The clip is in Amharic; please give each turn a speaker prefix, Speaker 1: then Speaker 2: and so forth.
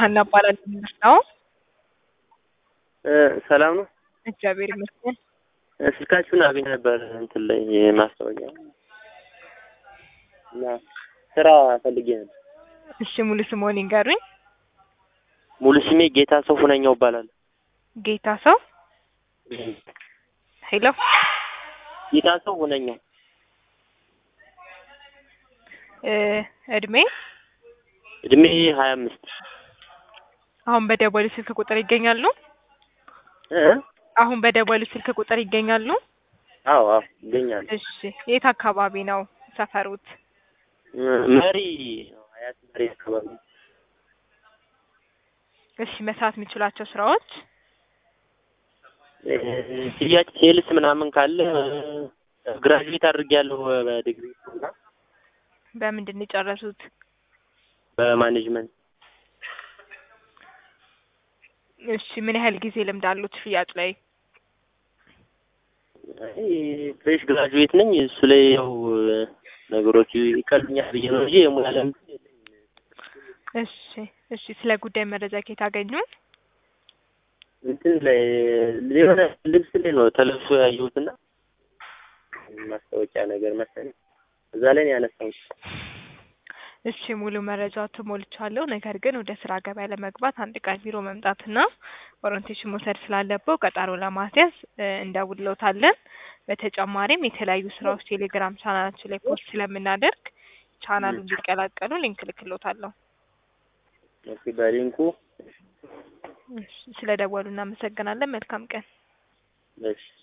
Speaker 1: ሀና እባላለሁ። ምንድን ነው?
Speaker 2: እ ሰላም ነው።
Speaker 1: እግዚአብሔር ይመስገን።
Speaker 2: እ ስልካችሁን አገኝ ነበር እንትን ላይ ማስታወቂያ እና ስራ ፈልጌ ነበር።
Speaker 1: እሺ ሙሉ ስምዎን ይንገሩኝ?
Speaker 2: ሙሉ ስሜ ጌታ ሰው ሁነኛው እባላለሁ።
Speaker 1: ጌታ ሰው ሄሎ
Speaker 2: ጌታ ሰው ሁነኛው
Speaker 1: እ እድሜ
Speaker 2: እድሜ ሀያ አምስት
Speaker 1: አሁን በደወሉ ስልክ ቁጥር ይገኛሉ?
Speaker 2: እ
Speaker 1: አሁን በደወሉ ስልክ ቁጥር ይገኛሉ?
Speaker 2: አዎ አዎ ይገኛል።
Speaker 1: እሺ የት አካባቢ ነው ሰፈሩት?
Speaker 2: እ መሪ ሀያት መሪ አካባቢ
Speaker 1: እሺ መስራት የሚችሏቸው ስራዎች
Speaker 2: እ ሽያጭ ሴልስ ምናምን ካለ ግራጁዌት አድርጌያለሁ በዲግሪ እና
Speaker 1: በምንድን ነው የጨረሱት?
Speaker 2: በማኔጅመንት
Speaker 1: እሺ ምን ያህል ጊዜ ልምድ አሉት ሽያጭ ላይ?
Speaker 2: አይ ፍሬሽ ግራጁዌት ነኝ። እሱ ላይ ያው ነገሮቹ ይቀሉኛል ብዬ ነው እንጂ የሙያ ልምድ
Speaker 1: እሺ እሺ ስለ ጉዳይ መረጃ ከየት አገኙ?
Speaker 2: እንትን ላይ የሆነ ልብስ ላይ ነው ተለብሶ ያየሁትና ማስታወቂያ ነገር መሰለኝ እዛ ላይ ነው ያነሳሁት።
Speaker 1: እሺ ሙሉ መረጃው ተሞልቻለሁ። ነገር ግን ወደ ስራ ገበያ ለመግባት አንድ ቀን ቢሮ መምጣትና ኦሪንቴሽን መውሰድ ስላለበው ቀጠሮ ለማስያዝ እ እንደውልዎታለን። በተጨማሪም የተለያዩ ስራዎች ቴሌግራም ቻናላችን ላይ ፖስት ስለምናደርግ ቻናሉ እንዲቀላቀሉ ሊንክ እልክልዎታለሁ።
Speaker 2: ኦኬ በሊንኩ
Speaker 1: እሺ ስለ ደወሉ እናመሰግናለን። መልካም ቀን።
Speaker 2: እሺ